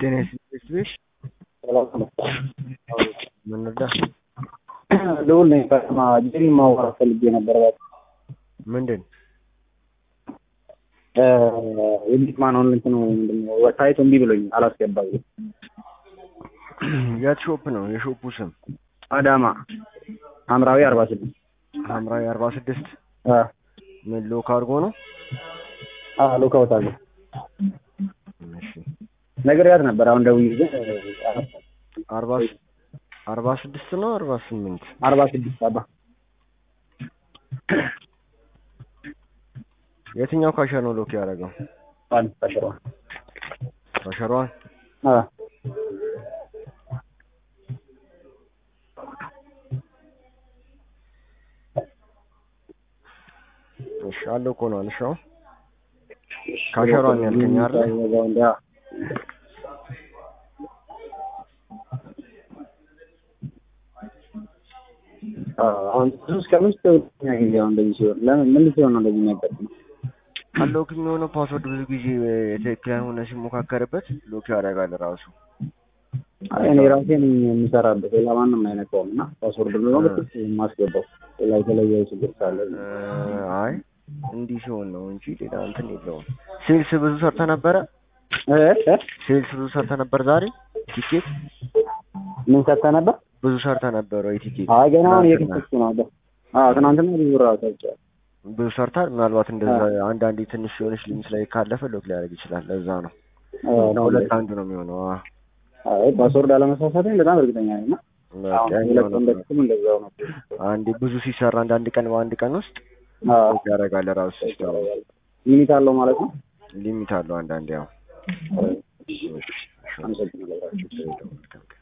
¿Tienes Swish? ምን ነዳ? ልውል ነኝ ከተማ ጅሪ ማዋራት ፈልጌ ነበር። ምንድን የቤት ማነውን እንትኑ ምንድነው ሳይቱ እምቢ ብሎኝ አላስገባኝ። የት ሾፕ ነው? የሾፑ ስም አዳማ ሐምራዊ አርባ ስድስት ሐምራዊ አርባ ስድስት ምን ሎክ አድርጎ ነው? ሉካውት አለ እሺ ነግሬያት ነበር። አሁን ደውዬ ግን አርባ አርባ ስድስት ነው አርባ ስምንት አርባ ስድስት አባ የትኛው ካሸር ነው ሎክ ያደረገው? አንድ ተሽሯል። ካሸሯን አ እሺ አለው እኮ ነው አልሻው ካሸሯን ያልከኝ አይደል? አሁን ብዙ እስከ አምስት ሁለተኛ ጊዜ አሁን እንደዚህ ሲሆን ለምን ምን ሲሆን ነው እንደዚህ የሚያጋጥመው? አለው የሚሆነው ፓስወርድ ብዙ ጊዜ ትክክል ያልሆነ ሲሞካከርበት ሎክ ያደርጋል ራሱ። አይ እኔ ራሴ ነኝ የምሰራበት ሌላ ማንም አይነካውም እና ፓስወርድ ነው በትክክል የማስገባው ሌላ የተለየ ችግር ካለ እ አይ እንዲህ ሲሆን ነው እንጂ ሌላ እንትን የለውም። ሴልስ ብዙ ሰርተ ነበረ? እ እ ሴልስ ብዙ ሰርተ ነበር ዛሬ? ቲኬት ምን ሰጥተህ ነበር? ብዙ ሰርተ ነበር ወይ ቲኬት? አይ ገና አሁን ትናንትና? እየከፈትኩ ነው አለ። አዎ ትናንትና ብዙ ብር አውጥቻለሁ። ብዙ ሰርታል። ምናልባት እንደዛ አንዳንዴ ትንሽ የሆነች ሊሚት ላይ ካለፈ ሎክ ሊያደርግ ይችላል። ለዛ ነው አዎ እና ሁለት አንዱ ነው የሚሆነው። አዎ አይ ፓስወርድ አለመሳሳቴን በጣም እርግጠኛ ነኝ እና በቃ አሁን ያኛው ሁለት ነው። እንደክም እንደዛው ነው። አንዴ ብዙ ሲሰራ አንዳንድ ቀን በአንድ ቀን ውስጥ አዎ ሎክ ያደርጋል ራሱ ሲስተሙ። ሊሚት አለው ማለት ነው። ሊሚት አለው አንዳንዴ ያው አመሰግናለሁ። እሺ፣ እሺ።